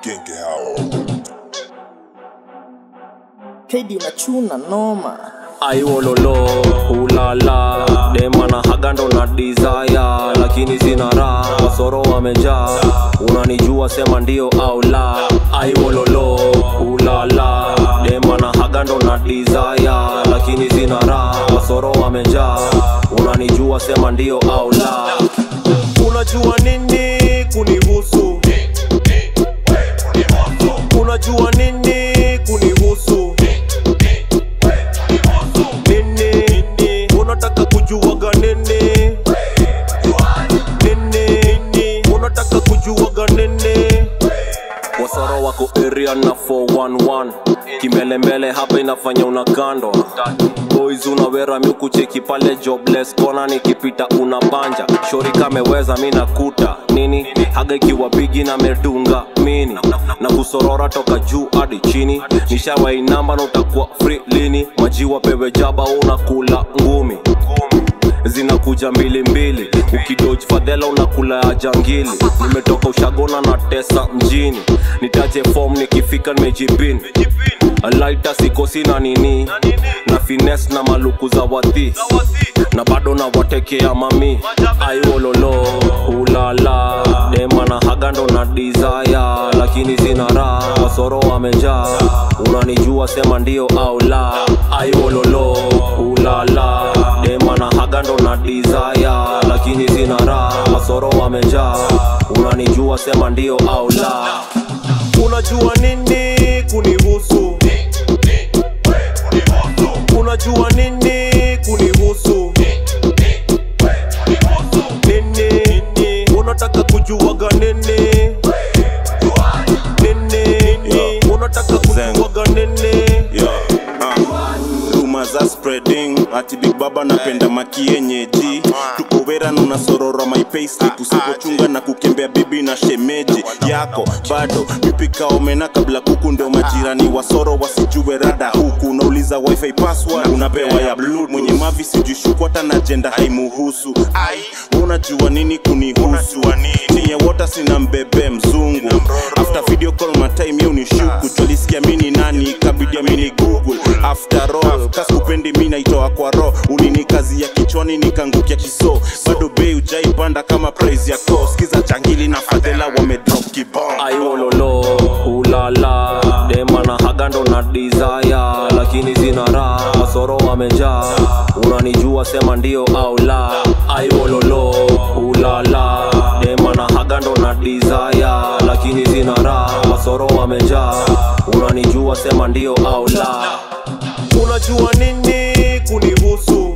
Genge hao. KD unachuna noma aiwololo ulala demana hagando na desire lakini sina raha wasoro wamejaa unanijua sema ndio au la aiwololo ulala demana hagando na desire lakini sina raha wasoro wamejaa unanijua sema ndio au la unajua nini kunihusu unajua nini kunihusu nini unataka kujuaga nini nini unataka kujuaga nini wasoro wako area na 411 kimbelembele hapa inafanya unakandwa boys unawera miukucheki pale jobless kona nikipita unabanja shori kameweza mi nakuta nini haga ikiwa bigi na medunga mini na kusorora toka juu hadi chini nishawainamba na utakuwa free lini majiwa pewe jaba unakula ngumi zinakuja mbili mbili ukidoj fadhela unakula ya jangili nimetoka ushagona na tesa mjini nitaje fom nikifika nimejipin laita sikosi na nini na fines na maluku za wadhi na bado na watekea mami aiwololo ulala dema na hagando na desire lakini sina raha wasoro wamejaa unanijua sema ndio au la aiwololo ulala dema na hagando na desire lakini sina raha wasoro wamejaa unanijua sema ndio au la unajua nini kunihusu unajua nini kunihusu nini unataka kujuaga nini nini unataka kujuaga nini Yo, ah. Rumor za spreading ati big baba napenda makienyeji tuko wera na unasorora my payslip usipochunga na kukembea bibi na shemeji yako bado mipika omena kabla kuku ndio majirani wasoro wasijue rada huku unauliza wifi password unapewa ya blue mwenye mavi sijui shukwata na jenda haimuhusu ai unajua nini kunihusu niye wota sina mbebe mzungu after video call matime yo ni shuku tulisikia mini nani ikabidi amini google after all kaskupendi mi naitoa kwa ro ulini kazi ya kichwani nikangukia kiso bado bei ujaipanda kama praise yako skiza changili na fadhela wamedrop kibong aiwololo ulala dema na hagando na desire lakini sina raha wasoro wamejaa unanijua sema ndio au la aiwololo ulala dema na hagando na desire lakini sina raha wasoro wamejaa unanijua sema ndio au la unajua nini kunihusu